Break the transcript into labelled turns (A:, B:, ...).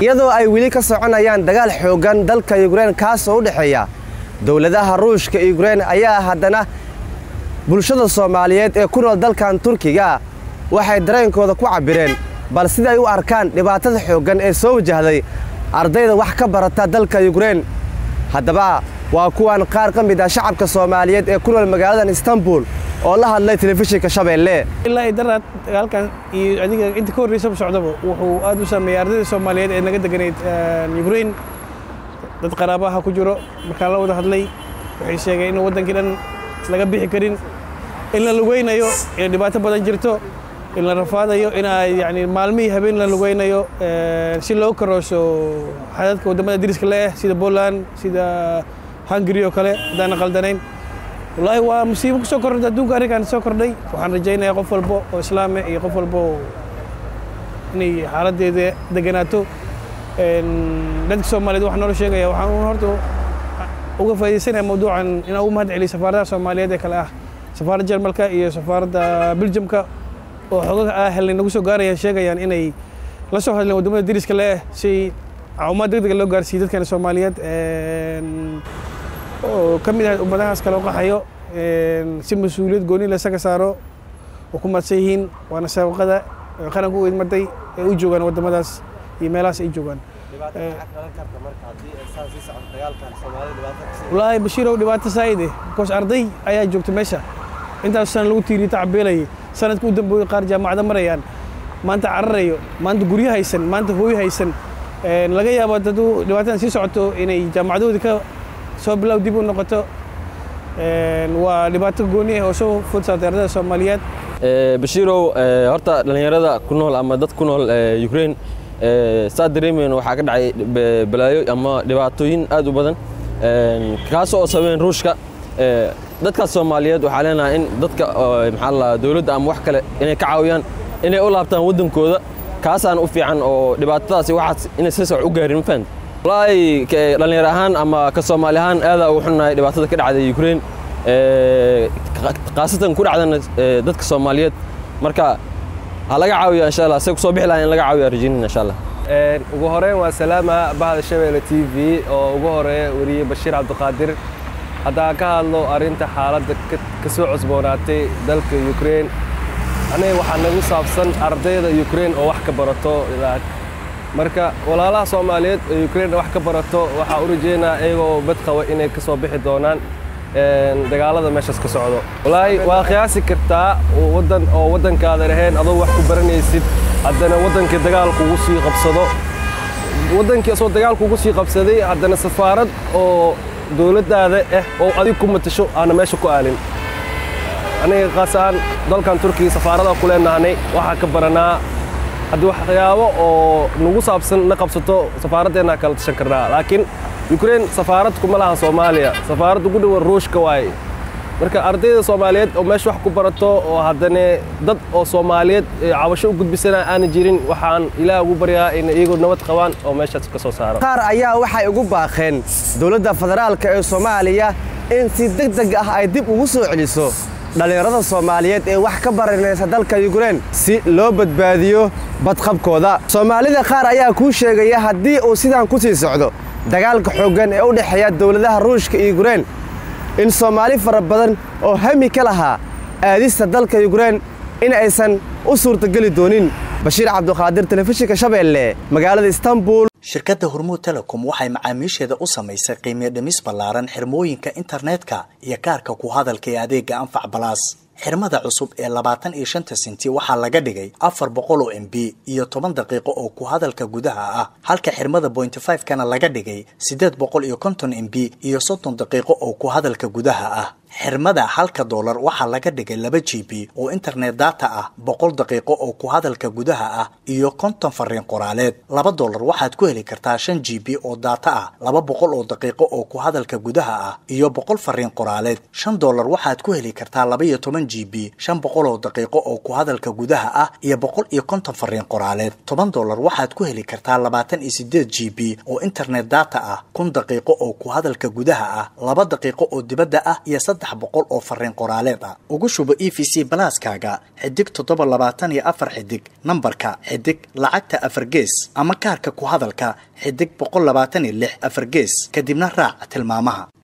A: iyadoo ay weli ka soconayaan dagaal xooggan dalka yukrein kaasoo u dhexeeya dowladaha ruushka yukrein ayaa haddana bulshada soomaaliyeed ee ku nool dalkan turkiga waxay dareenkooda ku cabbireen bal siday u arkaan dhibaatada xooggan ee soo wajahday ardayda wax ka barata dalka yukrein haddaba waa kuwan qaar ka mid ah shacabka soomaaliyeed ee ku nool magaaladan istanbul oo la hadlay telefishinka shabeelle
B: ilaa i daraad dagaalkan iyo adiga inta ka horreysaba socdaba wuxuu aad u saameeyey ardayda soomaaliyeed ee naga deganayd yukrein dad qaraabaha ku jiro markaan la wada hadlay waxay sheegeen in waddankii dhan laga bixi karin in la lugaynayo inay dhibaato badan jirto in la rafaadayo in ay yani maalmihii habeen la lugaynayo si loo karooso xadadka waddamada dariska le ah sida poland sida hungary oo kale haddaan qaldanayn wallaahi waa musiibo ku soo kordhay adduunka arrinkan soo kordhay waxaan rajaynayaa qof walbo oo islaame iyo qof walbo inay xaaladdeeda deganaato dadka soomaaliyeed waxaan noola sheegaya waxaan horta uga faa'iidaysanaya mawduucan inaan ugu mahad celiyo safaaradaha soomaaliyeed ee kale ah safaaradda jarmalka iyo safaaradda beljamka oo xogaga ah helnay nagu soo gaarayaan sheegayaan inay la soo hadleen waddamada dariska le ah si caawimaad degdega loo gaarsiiyo dadkan soomaaliyeed oo ka mid ah ummadahaas kale u qaxayo si mas-uuliyad gooni lasaga saaro oo ku madsan yihiin waana sabaqada qaranku u idmaday ee u joogaan waddamadaas iyo meelahaas ay joogaan wallaahi bashiirow dhibaato saa'ide bikoos arday ayaa joogta meesha intaas sana lagu tiiriyo tacbeelayay sanadka u dambeeyey qaar jaamacada marayaan maanta cararayo maanta guryo haysan maanta hooyo haysan laga yaabo hadduu dhibaatadan sii socoto inay jaamacadoodii ka soo bilow dib u noqoto waa dhibaato gooni ah oo soo food saartay ardayda soomaaliyeed
C: bashiirow horta dhallinyarada ku nool ama dad ku nool ukraine saa dareemayno waxaa ka dhacay balaayo ama dhibaatooyin aad u badan kaas oo sabeen ruushka dadkaas soomaaliyeed waxaa leenahay in dadka maxaa la dowladda ama wax kale inay ka caawiyaan inay u laabtaan waddankooda kaasaan u fiican oo dhibaatadaasi waxaas inay si soc u gaarin ma fahamta wallaahi dhallinyar ahaan ama ka soomaali ahaan aadaa ugu xunnahay dhibaatada ka dhacday ukraine khaasatan ku dhacdana dadka soomaaliyeed marka ha laga caawiyo insha allah say kusoo bixi lahaa in laga caawiyo arjinin insha allah
D: ugu horeyn waa salaama bahda shabeelle t v oo ugu horeeya weriye bashiir cabdiqaadir haddaan ka hadlo arrinta xaaladda ka soo cusboonaatay dalka ukraine aniga waxaa nagu saabsan ardayda ukraine oo wax ka barato marka walaalaha soomaaliyeed oo ukraine wax ka barato waxaa u rajeynaa iyagoo bad qaba inay ka soo bixi doonaan dagaalada meeshaas ka socdo wallaahi waa qiyaasi kartaa waddan oo waddankaada ahayn adoo wax ku baranaysid haddana waddankii dagaal kugu sii qabsado waddankii asoo dagaal kugu sii qabsaday haddana safaarad oo dowladdaada ah oo adig ku matasho aana meesha ku aalin aniga qaas ahaan dalkan turkiga safaarada ku leenahanay waxaa ka baranaa haddii waxyaabo oo nagu saabsan na qabsato safaaraddeennaa kala tashan karnaa laakiin ukraine safaarad kuma lahan soomaaliya safaarad ugu dhowan ruushka waaye marka ardayda soomaaliyeed oo meesha wax ku barato oo haddana dad oo soomaaliyeed cabasho u gudbisana aana jirin waxaan ilaah ugu baryaa in iyagoo nabad qabaan oo meeshaas ka soo saaro
A: qaar ayaa waxay ugu baaqeen dowladda federaalka ee soomaaliya in si deg deg ah ay dib ugu soo celiso dhallinyarada soomaaliyeed ee wax ka baranaysa dalka yukrein si loo badbaadiyo badqabkooda soomaalida qaar ayaa kuu sheegaya haddii uu sidaan ku sii socdo dagaalka xooggan ee u dhexeeya dowladaha ruushka iyo yukrein in soomaali fara badan oo hami ka lahaa aadista dalka yukrein in aysan u suurtageli doonin bashiir cabduqaadir telefishinka shabeelle magaalada istanbul
E: shirkadda hormuud telecom waxay macaamiisheeda u samaysay qiimiyo dhimis ballaaran xirmooyinka internetka iyo kaarka ku hadalka ee adeega anfac balaas xirmada cusub ee labaatan iyo shanta senti waxaa laga dhigay afar boqol oo m b iyo toban daqiiqo oo ku hadalka gudaha ah halka xirmada bointy five kana laga dhigay siddeed boqol iyo konton m b iyo soddon daqiiqo oo ku hadalka gudaha ah xirmada halka doolar waxaa laga dhigay laba g b oo internet data ah boqol daqiiqo oo ku hadalka gudaha ah iyo konton fariin qoraaleed laba doolar waxaad ku heli kartaa shan g b oo data ah laba boqol oo daqiiqo oo ku hadalka gudaha ah iyo boqol fariin qoraaleed shan doolar waxaad ku heli kartaa laba iyo toban g b shan boqol oo daqiiqo oo ku hadalka gudaha ah iyo boqol iyo konton fariin qoraaleed toban doolar waxaad ku heli kartaa labaatan iyo sideed g b oo internet data ah kun daqiiqo oo ku hadalka gudaha ah laba daqiiqo oo dibadda ah iyo saddex boqol oo fariin qoraaleed ah ugu shubo e v c balaaskaaga xidig toddoba labaatan iyo afar xidig nambarka xidig lacagta afar gees ama kaarka ku hadalka xidig boqol labaatan iyo lix afar gees kadibna raac tilmaamaha